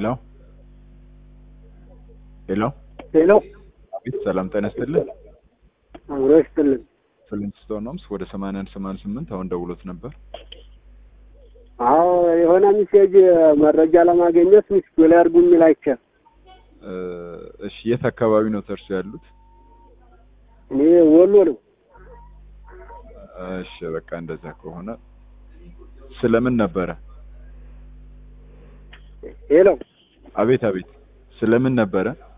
ሄሎ ሄሎ ሄሎ አቤት ሰላም ጤና ይስጥልኝ አምሮ ይስጥልን። ፍሊንትስቶን ሆምስ ወደ ሰማንያ አንድ ሰማንያ ስምንት አሁን ደውሎት ነበር አዎ የሆነ ሚሴጅ መረጃ ለማግኘት ሚስቱ ላይ አድርጉ የሚል አይቼ እ እሺ የት አካባቢ ነው ተርሶ ያሉት እኔ ወሎ ነው። እሺ በቃ እንደዛ ከሆነ ስለምን ነበረ ሄሎ አቤት አቤት ስለምን ነበረ